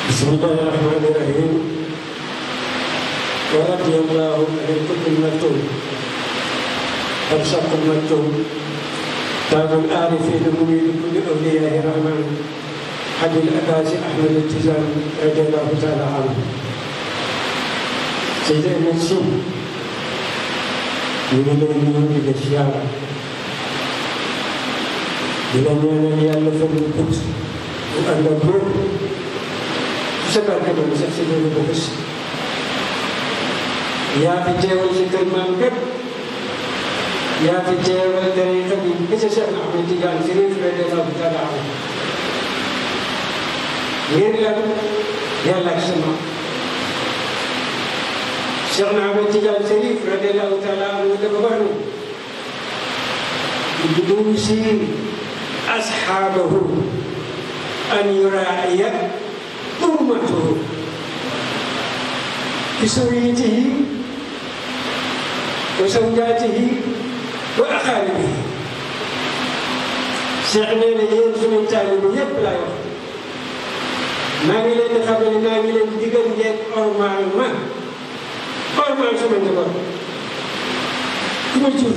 بسم الله الرحمن الرحيم ورضي الله عن الكتب المكتوب فرشق المكتوب تاج العارفين منير كل اولياء الرحمن حد الاباس احمد التزام رضي الله تعالى عنه سيدي المنصور ñu ngi leen ñëw di la siyaara di la ñaanal yàlla fan yu gudd bu ànd ak wér sa barke ba mu sax si loolu ba gis yaa fi teewal si kër maam bépp yaa fi teewal tariqa bi bi sa Cheikh Ahmed Tidiane Chérif radiyallahu taala anhu ngir lan yàlla ak sama Cheikh Ahmed Tidiane Chérif radiyallahu taala anhu dafa wax ni biduusi asxaabahu an yuraaiya حرمته بسويته وزوجاته وأقاربه Cheikh nee na yéen suñu taalibe yépp laay wax maa ngi leen di xamal ne maa ngi leen di digal ngeen ormaal ma ormaal sama njaboot ku ma jur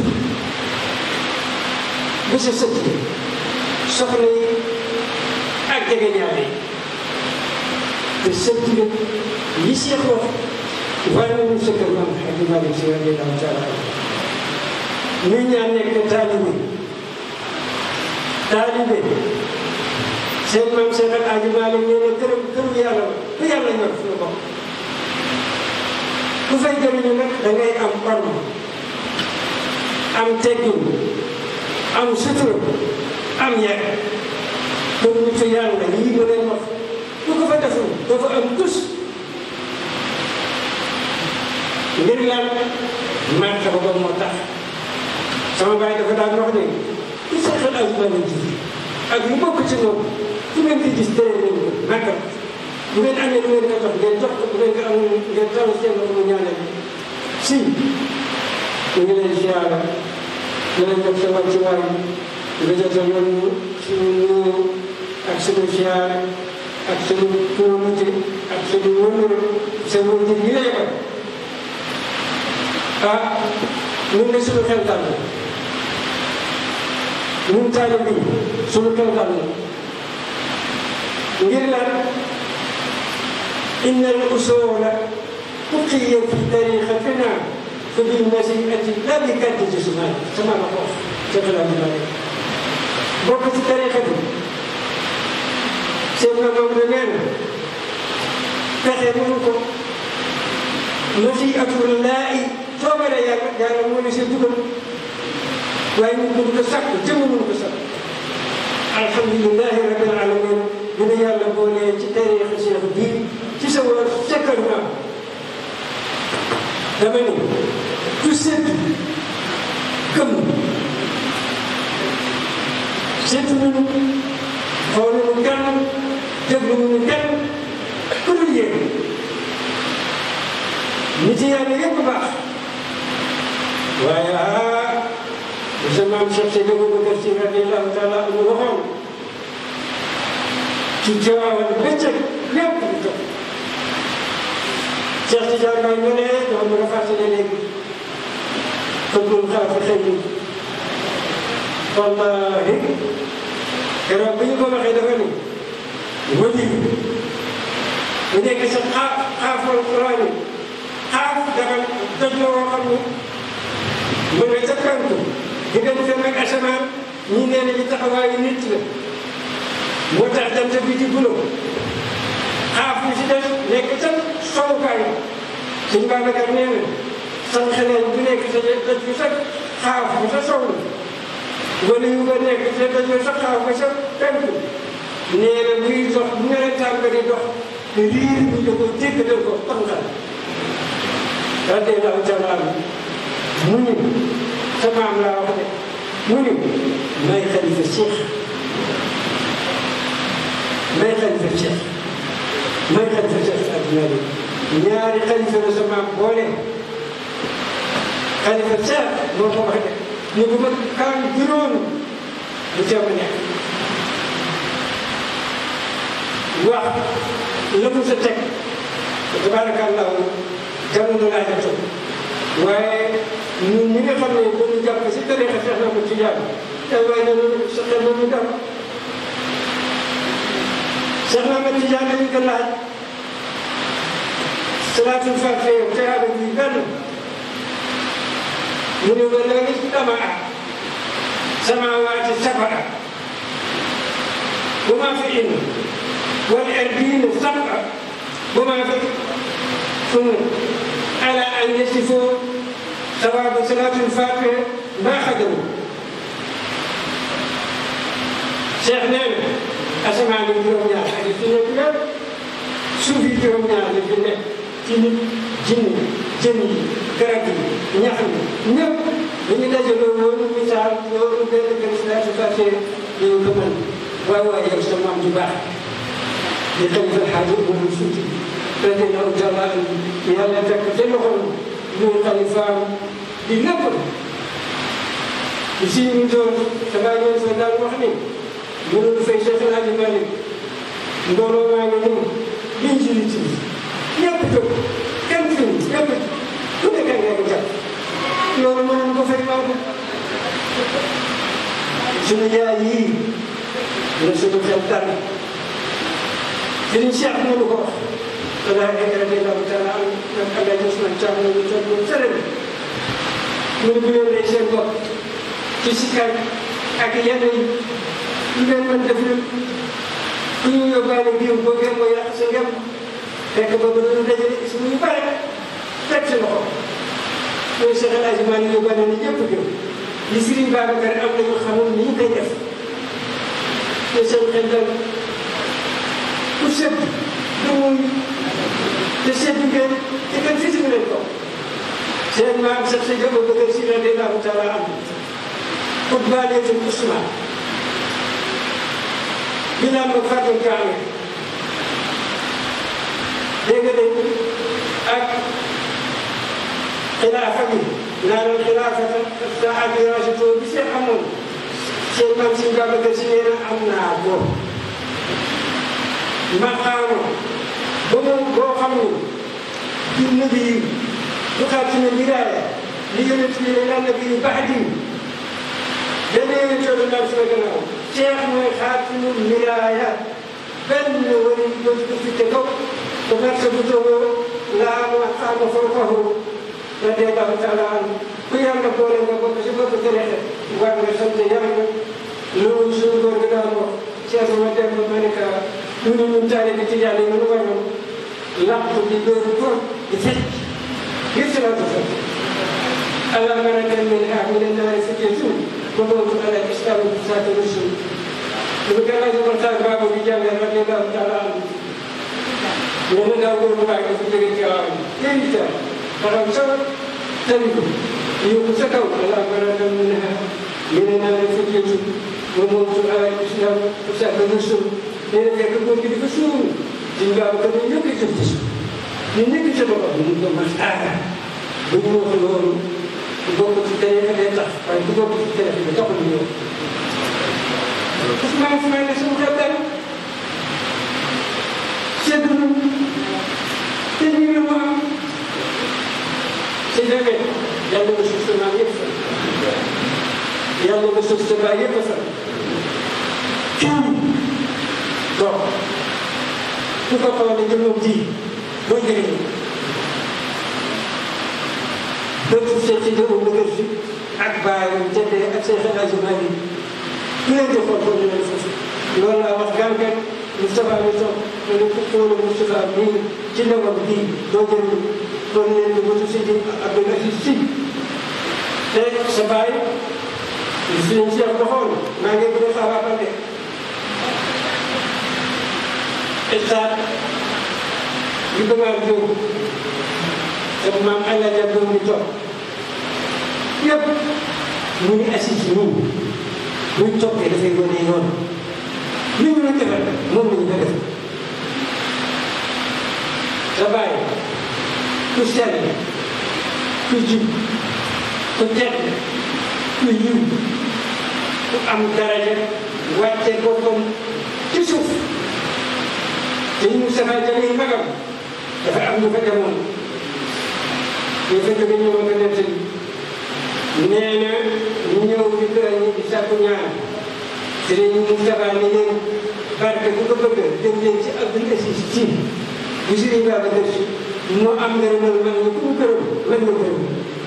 ba sa sët soxna yi ak jege ñaare yi te sëb bi yi Cheikh wax war nañu sa kër maam Xaji Malick Si radiyallaahu taala ñu ñaan nekk taalibe taalibe seen maam Cheikh Al Hadji Malick nee na këram këru yàlla ku yàlla ñor fu la bokk ku fay jëriñu nag da ngay am orma am teggin am sutura am yar comme nitu yàlla yii ma leen wax bu ko fa deful dafa am tus ngir lan marta ba moo tax sama baay dafa daan wax ne ku seexal ak mala ji ak lu bokk ci moom fu ngeen di gis tere leen ko màggal bu ngeen amee lu ngeen ko jox ngeen jox ko bu ngeen ko amul ngeen taw seen loxo mu ñaanal si ñu ngi leen siyaara di leen jox sa wàccuwaay nga jotal yoon suñu nuyoo ak suñu siyaara ak suñu kóolute ak suñu wëndu sa wëndu yi lay wax ah ñun de suñu xel dal na ñun taalibe bi suñu xel dal na ngir lan inna al usula uqiya fi tariqatina fa bi nasiati la bi kaddi ci suma sama la ko ca xalaat ma rek bokk ci tariqa bi seen na moom la nee na pexe mënu ko nasi atul laa i soobare yàlla yàlla moo ne seen dugal waaye ñu mënu ko sakk jëmm mënu ko sakk alhamdulilahi rabbil alamin bi nu yàlla boolee ci tariixa Cheikh bii ci sa war sekkal naa dama ni ku seet gëm seetu nañu xool nañu kenn déglu nañu kenn ku dul yéen nit yàlla yëpp baax waaye ah sa maam Cheikh Seydi Aboubacar Sy radiyallaahu taala anhu waxoon ci jawaawal bëccëg lépp lu jot Cheikh Tidiane Baye ñu ne doon nga fàttali léegi xëggul xaafi xëy ni wallaahi keroog bi ñu ko waxee dafa ni wëli bu nekk sa xaaf xaafal Quraan yi xaaf dafa doj la woo xam ni mu ne ca kantu diggante ak asamaan ñi nee na ci taxawaayu nit la moo tax jant bi di bulo xaaf bi si des nekk ca sowukaay suñ Babacar nee na sax xeneen bu nekk sa doj bi sax xaaf bi sa sow la wala yu ba nekk sa doj bi sax xaaf ba sa penku nee na buy dox bu nga leen tàmb di dox riir bi da ko dégg da ko tànqal radiyallaahu taala anhu mu ni sa maam laa wax de mu ni may xalifa Cheikh may xalifa Cheikh may xalifa Cheikh adduna bi ñaari xalifa la sa maam boole xalifa Cheikh moo ko wax de ñu ko ma kaan juróom bu jàmm nekk wax la mu sa teg tabarakallahu jamono laa jot waaye ñun ñi nga xam ne dañu jàpp si tarixa Cheikh na ko ci jàpp te waaye nañu sa xel na ñu dal Cheikh na ma ci jàpp dañu ko laaj salaatul fatiha yow te aada bi benn mu ne ba léegi dama ah samawaati sabaa wa maa fi inn wal ardiina sabaa wa maa fi ثم على أن يصفوا ثواب صلاة الفاتحة ما خدموا شيخ نعم أسمع من جروم يا حديث النبي suufi juróom-ñaar la fi nekk ci nit jinne jën yi garab yi ñax yi ñëpp dañu dajaloo woon misaal loolu benn benn salaatu fàtte yow ko mën waaye waaye yow sa maam ju baax di xalifa xaaji Umar Fuuti radiyallaahu taala anhu yàlla fekk ca loxoom muy xalifaam di lépp si ñu toog sa bàyyi ñoom sa daal wax ni mënul fay Cheikh El Hadji Malick mbooloo maa ngi nii liñ ci liñ ci ñëpp jóg kenn fi mu ñëpp ku nekk ak nekk jàpp loolu mënoon ko fay Maodo suñu yaay yii la suñu xel dal Sëriñ Cheikh mënu ko wax danaa nekk radiyallaahu taala am nag Alaaji Usmaan Caam ñu toog ñu sëriñ mu ne bu leen rey seen bopp ci sikar ak yenn yi lu leen mën def lépp ku ñu yóbbaale biir boo gën moo yàq sa ngem fekk ba ba doon dajale suñu yu bare teg ci loxo mooy Cheikh El Hadji Malick yóbbaale na ñëpp jëm li Serigne Babacar am na ñu xamul ni ñu koy def te seen xel dal ku sëb du muy te sëb ngeen te kenn fii si leen ko seen maam sax sa jëmm bëgg si radiyallaahu taala am pour baaleetul Ousmane ñu naan ko Fatou Kaame dégg nga de ak xilaafa bi naan xilaafa sa admiration bi seen amoon seen maam si Babacar Si nee na am naa ko maqaama ba mu boo xam ni du nabi yi du xaatima wilaaya li yonent bi ne lan nabi yu baax dana yonent coono naan sama gannaaw Cheikh mooy xaatimul wilaaya benn wari dootu ko fi te kaw ba marsa bu toogoo laa ma xaama fawqahu radiyallaahu taala anhu ku yàlla boole nga bokk si bopp tariixa war nga sant yàlla loolu suñu góor gi daan wax Cheikh ma dem ma ne ka ñu ne ñun taalibe ci yàlla yi mënu wañoon làpp di dóoru ko di fecc ngir si la ko fekk allah maratan min ah min annaari fitnatun wa mawtun ala islam saati rusul lu gën a waxtaan baabu bi jàngee radiyallaahu taala anhu ñu ne ndaw góor bu baax dafa jóge ci waaw invité taxaw sa tali ko yóbbu sa kaw allah maratan min ah min annaari fitnatun wa mawtun ala islam saati rusul nee na fekk góor gi dafa suur suñ baabu ko ñu ñëkk ci gis ñu ñëkk ci boppam ñu ko mas aada bu ñu wax loolu ku bokk ci tariixa day tax waaye ku bokk ci tariixa bi taxul ñëw Ousmane Ousmane ne suñu xel dal seddu na te ñu ngi mu am si demee yàlla nga suuf sa maam yëpp fa yàlla nga suuf sa baay yëpp fa kii donc ku ko xoolee jëmmam ji boo jëriñu bépp seen ci jëmmam la kër si ak baayam jëndee ak seen xel ajumaat yi ku leen di xool foofu leen foofu loolu laa wax gàncax Moustapha mi toog ma ne ko xoolu Moustapha mii ci ndawam bii doo jëriñu kon leen di bëtu si di Abdoul Aziz Si te sa baay suñu Cheikh doxoon maa ngi bëgg a xaabaabal de état bi bëgg jóg sama maam Allah ja doom ni toog yëpp mu ngi assis ci ñun buñ toppee dafay wane yoon li ñu la defal moom la ñu ko def sa bàyyi ku sell ku jub ku tedd ku yiw ku am daraja wàcce boppam ci suuf te ñu Moustapha Jamil magam dafa am ñu fa demoon ñu fa jóge ñëw nga nettali nee na ñu ñëw di kër ñi di sàkku ñaan sëriñ Moustapha ni leen barke bu ko bëgg dem leen ci Abdul Aziz ci bu sëriñ Babacar Si mu am ngërëmal man ñu ku mu gërëm man nga gërëm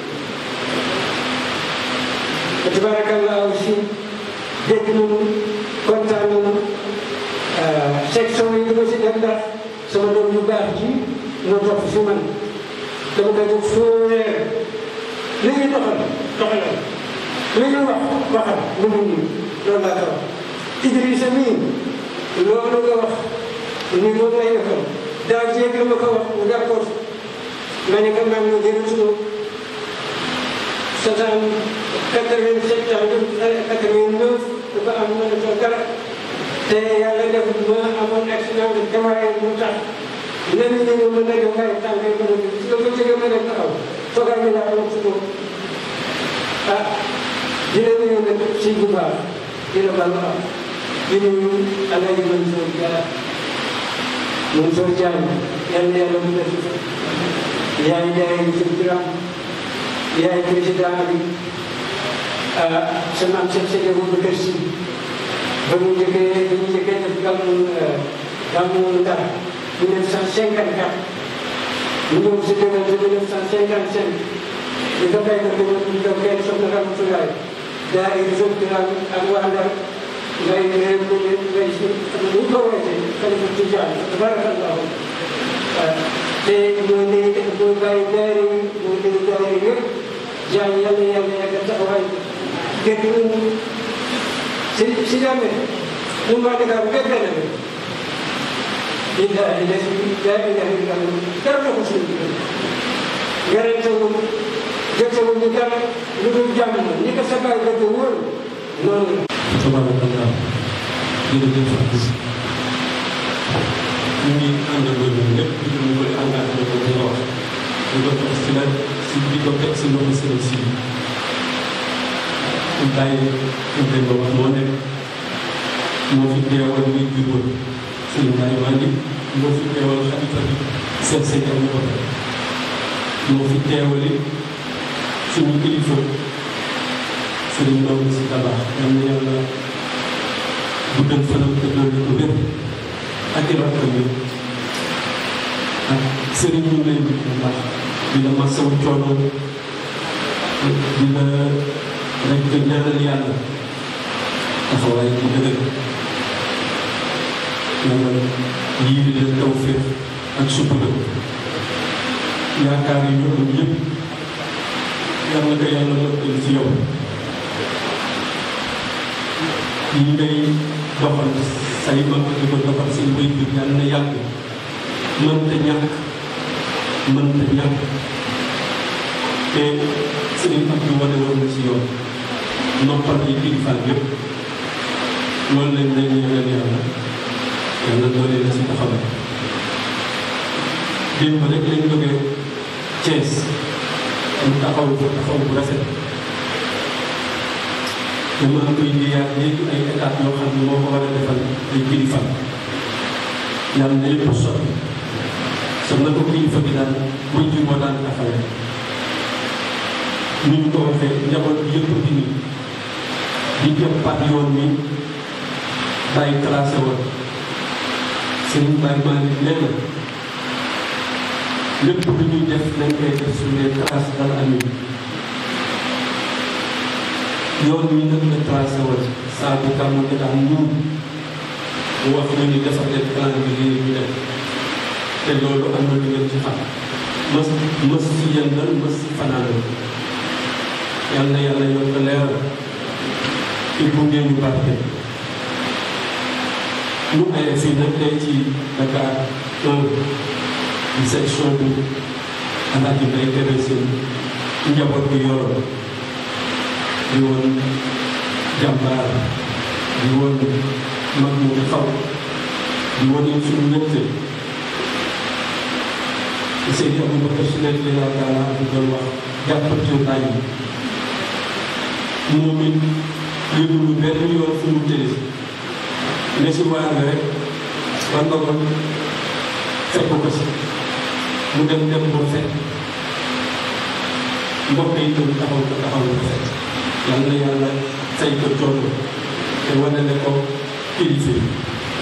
tabarakallahu si dégg nañu kontaan nañu section yi ma si def ndax sama doom yu baax ji moo topp fi man dama koy def foo weer li ñuy doxal doxalal li ñuy wax waxal lu mu nii loolu laa ko wax Idrissa mii loolu nga wax ni moom lay defal daaw jéeg la ma ko wax mu d'accord ma ne ko man ma jël sunu soixante quatre-vingt-sept ans quatre-vingt-neuf dafa am mën a toog dara te yàlla def ma amoon accident de démarré mu tax lenn li ñu mën a def waaye tànk yi mën a def su ko jógee ma def taxaw toogaay bi laa am su ko ah di la nuyu nag si bu baax di la baal am di nuyu Alaaji Mansour Dia Mansour Diagne yàlla yàlla mu def yaay yaay sëñ Biram yaay président bi sama am seen sëñ Boubacar Sy ba mu njëkkee ba ñu njëkkee def gàmmu gàmmu Ndar 1954 ñu ñëw si déwén si 1955 ñu ko fay ko déglu ñu ko kenn soxna Ramatoulaye daa ay réseau Biram ak waa Ndar ngay ngay ngay si ñu ko wootee xalifa Tijaan tabarakallahu te mooy léegi mooy bàyyi daara yi mooy léegi daara yi yëpp jaan yàlla yàlla yàggal taxawaay gerte gi si si jàmme ñun waa Dakar bépp benn bi billahi la si laa ilaha illa allah dara na ko suñu diggante werante wu jote wu ñu dara lu dul jàmm ni ko sa baay bëgg wóor noonu la tabarakallah jërëjëf Abdou ñu ngi àndandoo ñun ñëpp di ko koy engagé ko di wax di ko teg si la si di ko teg si loxo sëriñ si ñu bàyyi ñu koy ba wax moo nekk moo fi teewal muy juróom sëriñ Baye Wandi moo fi teewal xalifa bi seen sëñ am ko moo fi teewali suñu kilifa sëriñ Ndao si tabax yal na yàlla guddal fanam te dolli ko wér ak i rakkam yi ak sëriñ ñu lay bu baax di la masawu coono di la rek ñaanal yàlla taxawaay ci dëgër yàlla yii la tawféex ak sutura yaakaar yi ñu am yëpp yàlla ko yàlla mëkkal ci yow yi ngay doxal say mag di ko doxal seen bay jur yàlla na yàgg mënta ñàkk mënta ñàkk te sëriñ ak bi wane woon na ci yoon noppal yi kilifa yëpp loolu lañ lay ñaanal yàlla yàlla doole la si taxawal démb rek lañ jógee Thiès mu taxaw ko taxaw bu rafet dama koy liyaat léegi ay étapes yoo xam ne moo ko war a defal ay kilifa yàlla na lépp sotti sax na ko kilifa bi daan buñ ci moo daan taxawee ni ñu ko waxee njaboot bi yëpp di ni di jëppaat yoon mi bàyyi classé woon sëñ Baye Malick nee na lépp lu ñuy def nañ koy def sur les traces dal amin yoon wi nag la tracé woon saa bu gàmmu gi daan ñuul mu wax ñu ni defar leen plan bi lii ñu def te loolu am na lu ngeen ci xam mës mës si yëndal mës si fanaanal yal na yàlla yokk leeral ci gunge ñu barke ñu ay fii nag tey ci Dakar un di section bu Alaaji Mbay Kébé seen njaboot bi yoroon di woon jàmbaar di woon mag mu xaw di woon suñu mbégte Seydi Aboubacar Si nekk li laa taala di doon wax jàppal ci bàyyi moom it yëgulu benn yoon fu mu tëddee ne si waar rek war nga ko fekk ko si mu dem dem ba fekk mbokk yi itam taxaw ko taxaw ko fekk yal na yàlla fay ko coono te wane ne ko kilifa yi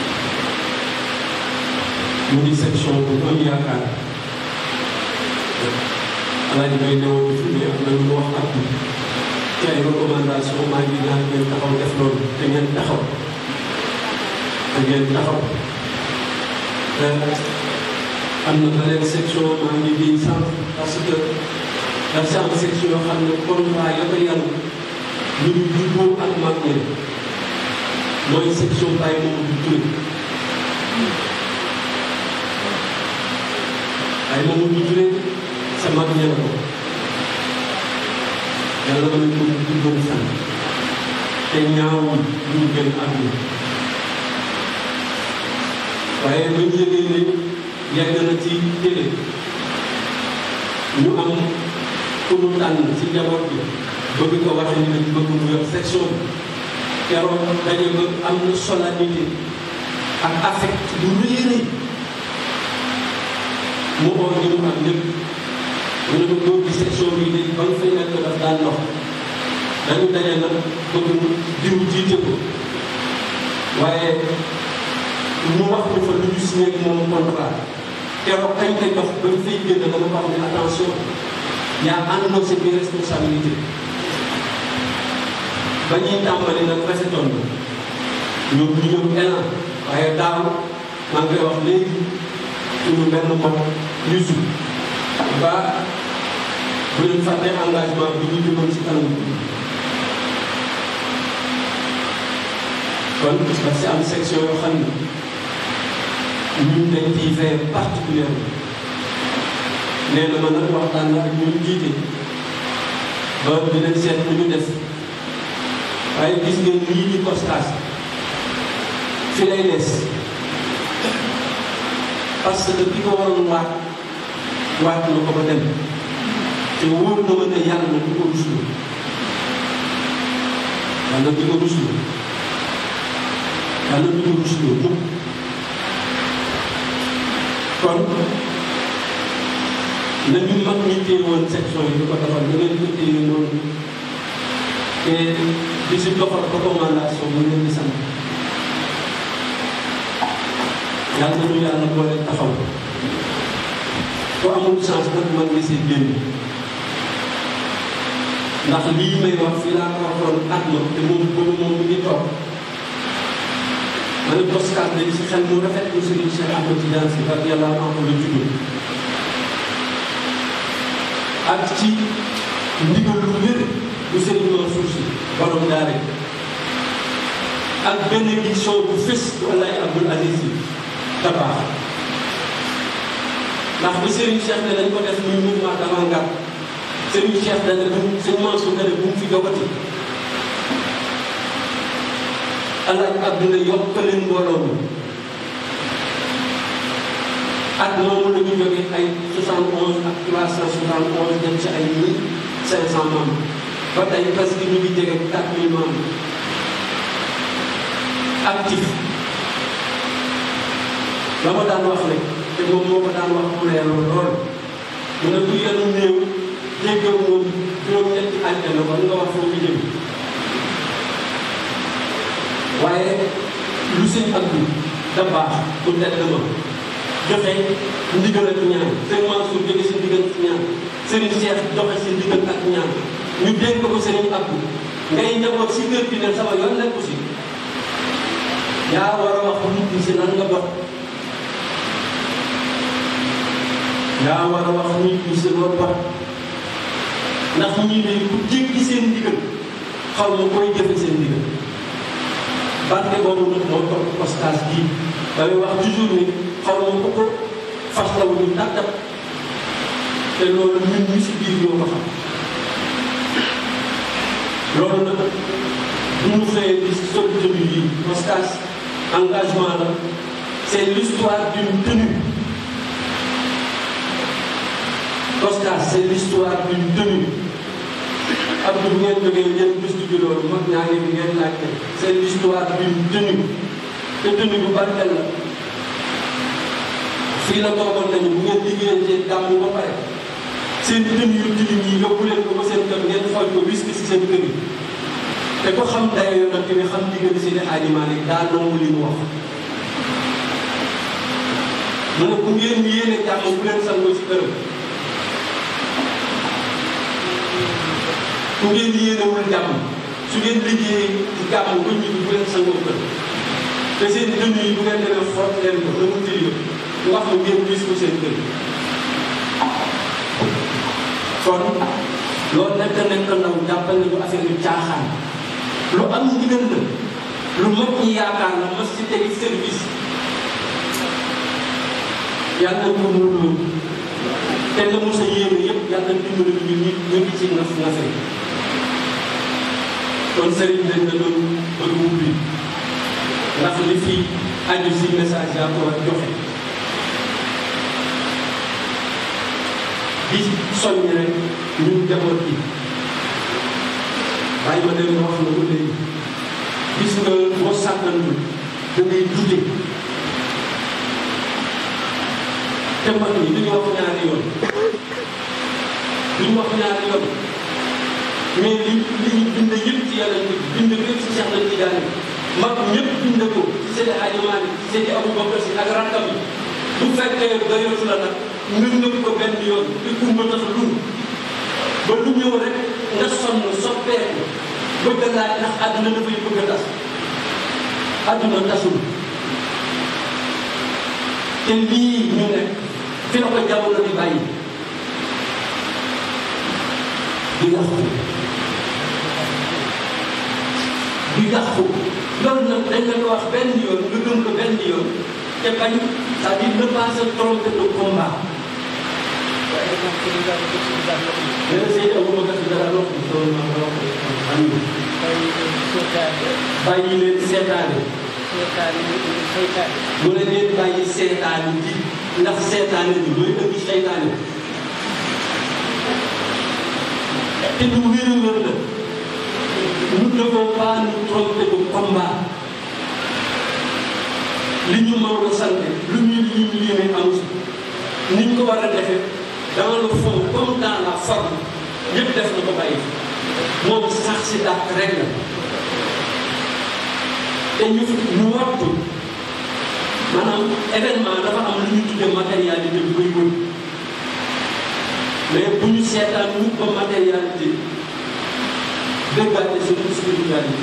mu di section bu am yaakaar alaaji bay newoon fi mais am na lu mu wax ak ci ay recommandation maa ngi ñaan ngeen taxaw def loolu te ngeen taxaw te ngeen taxaw am na beneen section maa ngi di sant parce que daf si am section yoo xam ne contrat ya ko yàlla ñu ngi juboo ak mag ñi mooy section Baye Mamadou Touré Baye Mamadou Touré sa mag ñi la ko yàlla mën nañu ko jubboon sant te ñaawul ñu gën àdduna waaye ba ñu yëgee ne yàgg na ci télé ñu am ku mu tànn ci njaboot bi bëgg ko waxee ni dañu bëgg mu yor section bi keroog daje ba am na solennité ak affect bu rëy rëy mu oo ñu mu am ñëpp mu ne ko góor gi section bi de ba nga fay nekk daf daan ndox dañu daje nag bëgg mu diw jiite ko waaye ñu wax ñu fa lu ñu signé ak moom contrat keroog kañ koy jox ba ñu fay génn dama wax ne attention yaa àndoo sa biir responsabilité ba ñuy tàmbali nag rafetoon na ñoom ñu ñëw élan waaye daaw maa ngi koy wax léegi suñu benn mbokk yusu ba bu leen fàtte engagement bi ñu jëmoon si kanam kon daf si am section yoo xam ne ñun dañ ciy veiller particulièrement nee na ma nag waxtaan na ak ñun jiite ba dinañ seet lu ñu def waaye gis ngeen lii di postage fi lay des parce que ki ko waroon waat waat na ko ba dem te wóor na ma ne yàlla na du ko rusloo yàlla du ko rusloo yàlla du ko rusloo mukk kon nañu mag ñi téye woon section yi di ko defal da ngeen ko téye noonu te di si doxal recommandation mu leen di sant yàlla nañu yàlla boole taxaw ku amul chance nag man nga si génn ndax lii may wax fii laa ko waxoon at ma te moom boobu moom mi ngi toog ma ne Boscas dañ si xel mu rafet mu Serigne Cheikh Ahmed Tidiane Sy radiyallahu anhu la judd ak ci ndigal lu wér bu Serigne Mansour Sy borom daare ak bénédiction bu fës bu Alaaji Abdoul Aziz Sy Dabakh ndax bi Serigne Cheikh ne dañ ko def muy mouvement d'avant-garde Serigne Cheikh dana bu Serigne Mansour dana bu mu fi jogati Alaaji Abdou ne yokk leen mbooloo mi at moomu la ñu jógee ay 71 ak 371 dem ci ay 1500 membres ba tey parce que ñu ngi jege 4000 membres actif la ma daan wax rek te moom moo ko daan wax mu leer lool mu ne bu yenu néew jéggaw moom juróom-ñetti àjjana war nga wax foofu jëm waaye lu sëñ Abdou da baax bu tedd ma joxe ndigal ak ñaan sëñ Mansour jóge si ndigal ak ñaan sëriñ Cheikh joxe si ndigal ak ñaan ñu dénk ko sëriñ Abdou ngay njaboot si kër gi ne sama yoon nekku si yaa war a wax nit ñi si nan nga dox yaa war a wax nit ñi si loo dox ndax ñii de ku jéggi seen ndigal xaw ma koy jëfe seen ndigal barke boobu nag moo topp postage bii damay wax toujours ni xaw ma ko ko fas la wu ñu tàggat te loolu ñun ñu si biir ñoo ko xam loolu nag bu ñu xëyee di sol tenue yi postage engagement la c'est l'histoire d'une tenue postage c'est l'histoire d'une tenue Abdou bu ngeen jógee ngeen gëstu ji loolu mag ñaa ngi ngeen laajte c'est l'histoire d'une tenue te tenue bu barkeel la fii la toogoon nañu bu ngeen liggéeyee seen gàmm ba pare seen dën yu tilim yi yóbbu leen ko ba seen kër ngeen xool ko wis si seen kër yi te ko xam dayo yonante bi xam diggante si Alaaji Maalik daa nangu li mu wax mu ne bu ngeen yéene jàmm bu leen sangoo si këram bu ngeen yéenewul jàmm su ngeen liggéeyee ci jàmm ba ñibbi bu leen sangoo kër te seen dënn yi bu ngeen demee fort leen ko na mu tilim wax mu ngeen wis ko seen kër kon loolu nekk nekk ndaw jàppal nañu affaire yu caaxaan lu am ndigal la lu mag ñi yaakaar la mas ci tegi service yàlla ko mënuloo te la mu sa yéene yëpp yàlla dimbali ñu ñu ñu ngi ci naf nafe kon sëriñ dañ la doon bëgg ubbi ndax li fi aju si message yaa ko war joxe di soññ rek ñun njaboot yi bàyyi ma dem wax na ko léegi gis nga boo sàgganul da ngay dute te mag ñi duñu wax ñaari yoon duñu wax ñaari yoon mais li li ñu bind yëpp ci yàlla ñu bind ko ci Cheikh Ahmed Tidiane mag ñëpp bind ko ci Seydi Hadji Malick ci Seydi Aboubacar Si ak rakkam yi bu fekkee doyatu la nag nga nëb ko benn yoon di kumba tax lu ba lu ñëw rek nga sonn soppeeku bëgg a laaj ndax àdduna dafay bëgg a tas àdduna tasul te lii ñu nekk fi la ko jamono di bàyyi di yàqu di yàqu loolu nag dañ la ko wax benn yoon nga gëm ko benn yoon te bañ c'est-à-dire ne pas se tromper de combat. nee na Seydou Aboubacar si dara wax bi loolu ma wax am bàyyi leen seetaane mu ne leen bàyyi seetaane ji ndax seetaane bi mooy indi seytaane te lu wér a wér la nous ne devons pas nous tromper de combat li ñu Maodo sant lu ñu li ñu yéene am si ni ñu ko war a defee dans le fond comme dans la forme yëpp def na ko bàyyi moom sax si dàq rek la te ñu ñu wattu maanaam événement dafa am lu ñu tuddee matérialité bi koy wër mais bu ñu seetaan ñu ba matérialité déggaate suñu spiritualité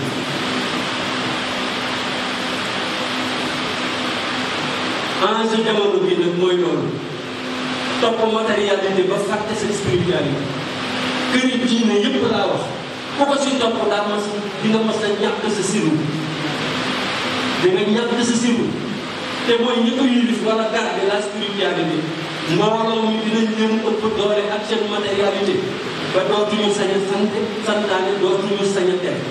enjeu jamono bii nag mooy loolu topp matérialité ba fàtte sa spiritualité kër yi diine yëpp laa wax ku ko si topp daa mas di nga mas a ñàkk sa siru di nga ñàkk sa siru te mooy ñi ko yilif wala garder la spiritualité mbooloo mi dinañ leen ëpp doole ak seen matérialité ba dootuñu sañ a sant santaane dootuñu sañ a tere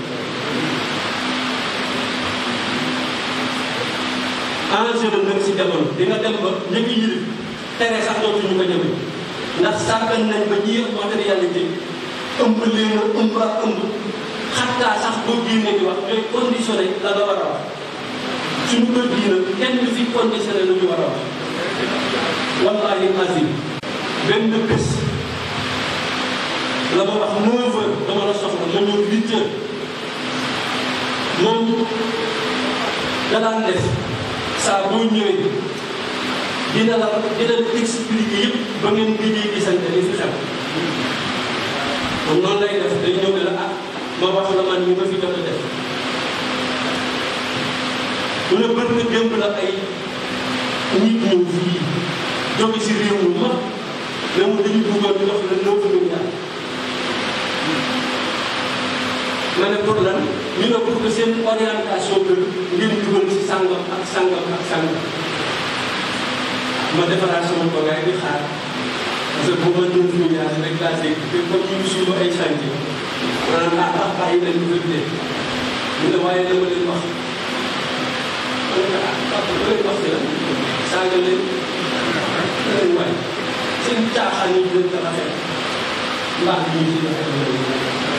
enjeu la nag si jamono di nga dem ba ña ngi yilif tere sax dootuñu ko ñeme ndax sàggan nañ ba ñi ëpp matérialité ëmb leen a ëmb ak ëmb xattaa sax boo génnee di wax ñooy conditionné la nga war a wax suñu kër gii nag kenn du fi conditionné lu ñu war a wax wallahi azim benn bés la ma wax 9 heures dama la soxla ma ñëw 8 heures moom da daan def saa boo ñëwee dina la dina la expliquer yëpp ba ngeen gëjee gisante li fi xew moom noonu lay def day ñëw ne la ah ma wax la man ñu ma fi jot a def mu ne bët nga démb la ay nit ñëw fii jóge si réew mi mag ne mu dañu bëggoon ñu wax la neuf milliards ma ne pour lan ñu ne pour que seen orientation que ngeen dugal ci sàngam ak sàngam ak sàngam ma defaraat sama toogaay di xaar parce que booba neuf milliards rek laa dégg te comme ñu ngi suñu ay chantier maanaam ah ah bàyyi leen ñu fekk mu ne waaye dama leen wax ma ne ah papa ba leen wax la saaga leen leen waay seen caaxaan yi leen tax a xeex mbaax bi ñu ci defee